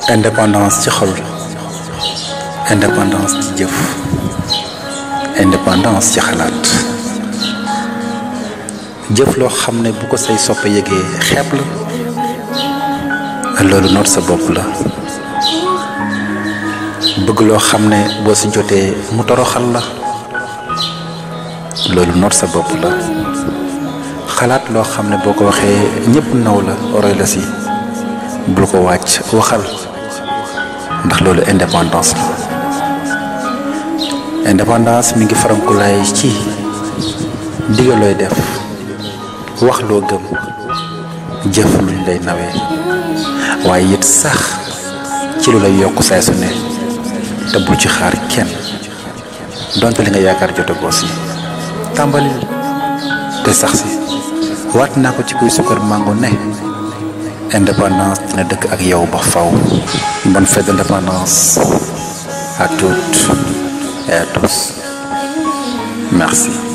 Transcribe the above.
indépendance ci xol indépendance ci jëf indépendance ci xalaat jëf loo xam ne bu ko say soppe yëgee xeeb la loolu noot sa bopp la bëgg loo xam ne boo si jotee mu toroxal la loolu noot sa bopp la xalaat loo xam ne boo ko waxee ñépp naw la roy la si bul ko wàcc waxal ndax loolu indépendance la indépendance mi ngi farankulaay ci digal looy def wax loo gëm jëf luñ lay nawee waaye it sax ci lu lay yokk saay su ne te bul ci xaar kenn donte li nga yaakaar jotagoo si tàmbalil te sax si waat naa ko ci kuy sukkar mango ne indépendance dina dëkk ak yow ba faw bonne fête d'indépendance à toutes et à tous merci